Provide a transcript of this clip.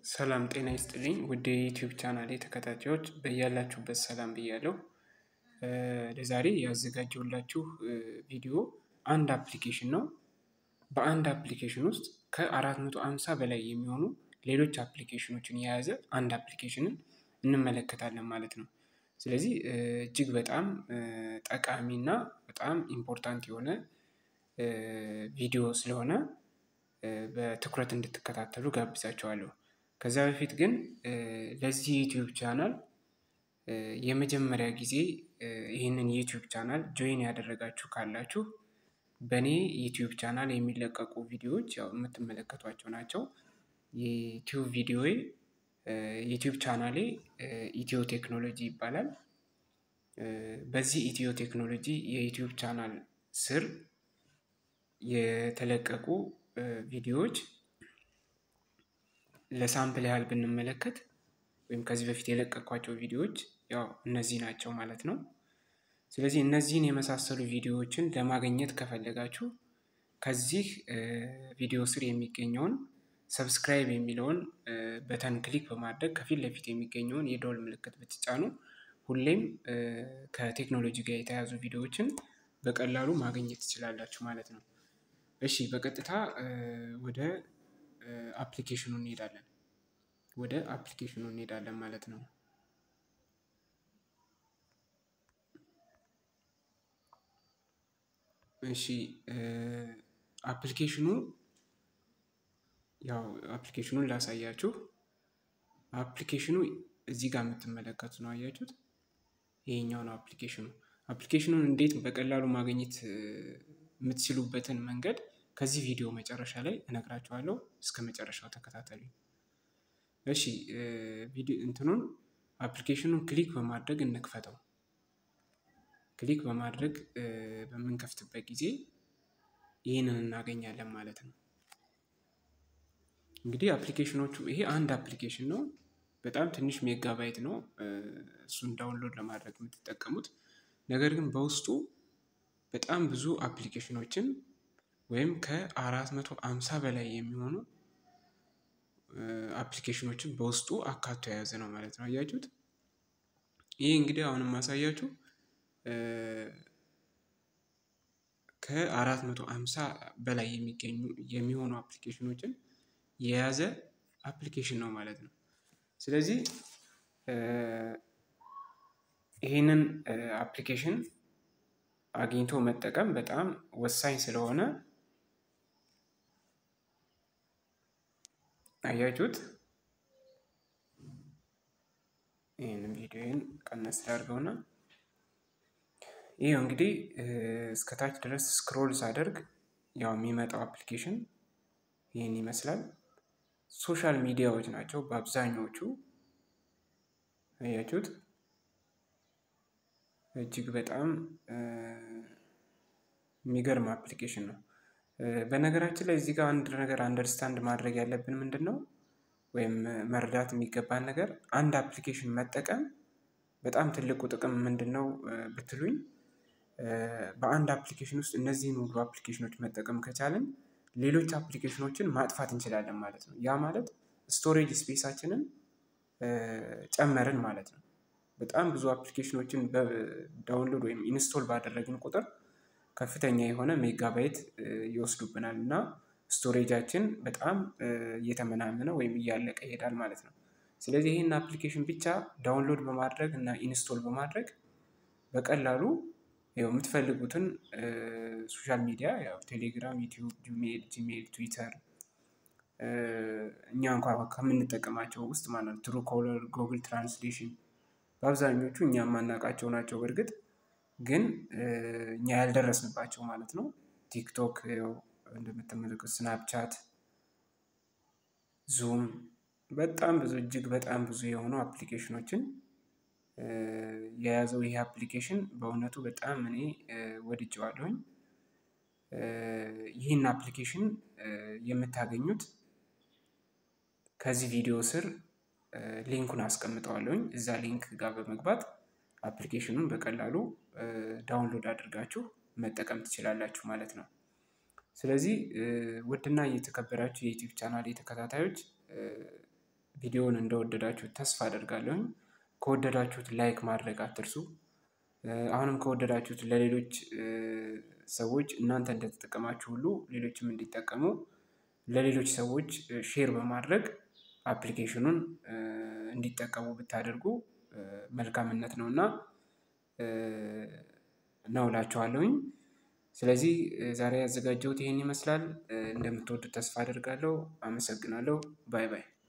ሰላም ጤና ይስጥልኝ ውድ የዩቲዩብ ቻናሌ ተከታታዮች በያላችሁበት ሰላም ብያለሁ። ለዛሬ ያዘጋጀሁላችሁ ቪዲዮ አንድ አፕሊኬሽን ነው። በአንድ አፕሊኬሽን ውስጥ ከአራት መቶ ሃምሳ በላይ የሚሆኑ ሌሎች አፕሊኬሽኖችን የያዘ አንድ አፕሊኬሽንን እንመለከታለን ማለት ነው። ስለዚህ እጅግ በጣም ጠቃሚ እና በጣም ኢምፖርታንት የሆነ ቪዲዮ ስለሆነ በትኩረት እንድትከታተሉ ጋብዛችኋለሁ። ከዛ በፊት ግን ለዚህ ዩቲዩብ ቻናል የመጀመሪያ ጊዜ ይህንን ዩቲዩብ ቻናል ጆይን ያደረጋችሁ ካላችሁ በእኔ ዩቲዩብ ቻናል የሚለቀቁ ቪዲዮዎች ያው የምትመለከቷቸው ናቸው። የዩቲዩብ ቪዲዮዬ ዩቲዩብ ቻናሌ ኢትዮ ቴክኖሎጂ ይባላል። በዚህ ኢትዮ ቴክኖሎጂ የዩቲዩብ ቻናል ስር የተለቀቁ ቪዲዮዎች ለሳምፕል ያህል ብንመለከት ወይም ከዚህ በፊት የለቀኳቸው ቪዲዮዎች ያው እነዚህ ናቸው ማለት ነው። ስለዚህ እነዚህን የመሳሰሉ ቪዲዮዎችን ለማግኘት ከፈለጋችሁ ከዚህ ቪዲዮ ስር የሚገኘውን ሰብስክራይብ የሚለውን በተን ክሊክ በማድረግ ከፊት ለፊት የሚገኘውን የደወል ምልክት ብትጫኑ ሁሌም ከቴክኖሎጂ ጋር የተያያዙ ቪዲዮዎችን በቀላሉ ማግኘት ትችላላችሁ ማለት ነው። እሺ በቀጥታ ወደ አፕሊኬሽኑ እንሄዳለን። ወደ አፕሊኬሽኑ እንሄዳለን ማለት ነው። እሺ አፕሊኬሽኑ ያው አፕሊኬሽኑን ላሳያችሁ። አፕሊኬሽኑ እዚህ ጋር የምትመለከቱት ነው አያችሁት? ይሄኛው ነው አፕሊኬሽኑ። አፕሊኬሽኑን እንዴት በቀላሉ ማግኘት የምትችሉበትን መንገድ ከዚህ ቪዲዮ መጨረሻ ላይ እነግራችኋለሁ። እስከ መጨረሻው ተከታተሉ። እሺ ቪዲዮ እንትኑን አፕሊኬሽኑን ክሊክ በማድረግ እንክፈተው። ክሊክ በማድረግ በምንከፍትበት ጊዜ ይህንን እናገኛለን ማለት ነው። እንግዲህ አፕሊኬሽኖቹ ይሄ አንድ አፕሊኬሽን ነው። በጣም ትንሽ ሜጋባይት ነው እሱን ዳውንሎድ ለማድረግ የምትጠቀሙት። ነገር ግን በውስጡ በጣም ብዙ አፕሊኬሽኖችን ወይም ከአራት መቶ ሃምሳ በላይ የሚሆኑ አፕሊኬሽኖችን በውስጡ አካቶ የያዘ ነው ማለት ነው። አያችሁት? ይህ እንግዲህ አሁን የማሳያችሁ ከአራት መቶ ሃምሳ በላይ የሚገኙ የሚሆኑ አፕሊኬሽኖችን የያዘ አፕሊኬሽን ነው ማለት ነው። ስለዚህ ይህንን አፕሊኬሽን አግኝቶ መጠቀም በጣም ወሳኝ ስለሆነ አያችሁት? ይህንን ቪዲዮን ቀነስ ላድርገውና ይህ እንግዲህ እስከታች ድረስ ስክሮል ሳደርግ ያው የሚመጣው አፕሊኬሽን ይህን ይመስላል። ሶሻል ሚዲያዎች ናቸው በአብዛኞቹ አያችሁት? እጅግ በጣም የሚገርም አፕሊኬሽን ነው። በነገራችን ላይ እዚህ ጋር አንድ ነገር አንደርስታንድ ማድረግ ያለብን ምንድን ነው ወይም መረዳት የሚገባን ነገር አንድ አፕሊኬሽን መጠቀም በጣም ትልቁ ጥቅም ምንድን ነው ብትሉኝ፣ በአንድ አፕሊኬሽን ውስጥ እነዚህን ሁሉ አፕሊኬሽኖች መጠቀም ከቻልን ሌሎች አፕሊኬሽኖችን ማጥፋት እንችላለን ማለት ነው። ያ ማለት ስቶሬጅ ስፔሳችንን ጨመርን ማለት ነው። በጣም ብዙ አፕሊኬሽኖችን ዳውንሎድ ወይም ኢንስቶል ባደረግን ቁጥር ከፍተኛ የሆነ ሜጋባይት ይወስዱብናል እና ስቶሬጃችን በጣም እየተመናመነ ወይም እያለቀ ይሄዳል ማለት ነው። ስለዚህ ይህን አፕሊኬሽን ብቻ ዳውንሎድ በማድረግ እና ኢንስቶል በማድረግ በቀላሉ ያው የምትፈልጉትን ሶሻል ሚዲያ ያው ቴሌግራም፣ ዩቲዩብ፣ ጂሜል፣ ጂሜል፣ ትዊተር እኛ እንኳ ከምንጠቀማቸው ውስጥ ማለት ነው ትሩ ኮለር፣ ጉግል ትራንስሌሽን በአብዛኞቹ እኛ የማናውቃቸው ናቸው። በእርግጥ ግን እኛ ያልደረስንባቸው ማለት ነው። ቲክቶክ እንደምትመለከቱት፣ ስናፕቻት፣ ዙም በጣም ብዙ እጅግ በጣም ብዙ የሆኑ አፕሊኬሽኖችን የያዘው ይሄ አፕሊኬሽን በእውነቱ በጣም እኔ ወድጀዋለሁኝ። ይህን አፕሊኬሽን የምታገኙት ከዚህ ቪዲዮ ስር ሊንኩን አስቀምጠዋለሁኝ። እዛ ሊንክ ጋር በመግባት አፕሊኬሽኑን በቀላሉ ዳውንሎድ አድርጋችሁ መጠቀም ትችላላችሁ ማለት ነው። ስለዚህ ውድና እየተከበራችሁ የዩቲዩብ ቻናል ተከታታዮች ቪዲዮውን እንደወደዳችሁት ተስፋ አደርጋለሁኝ። ከወደዳችሁት ላይክ ማድረግ አትርሱ። አሁንም ከወደዳችሁት ለሌሎች ሰዎች እናንተ እንደተጠቀማችሁ ሁሉ ሌሎችም እንዲጠቀሙ ለሌሎች ሰዎች ሼር በማድረግ አፕሊኬሽኑን እንዲጠቀሙ ብታደርጉ መልካምነት ነው እና ነው እላችኋለሁኝ። ስለዚህ ዛሬ ያዘጋጀሁት ይሄን ይመስላል። እንደምትወዱት ተስፋ አደርጋለሁ። አመሰግናለሁ። ባይ ባይ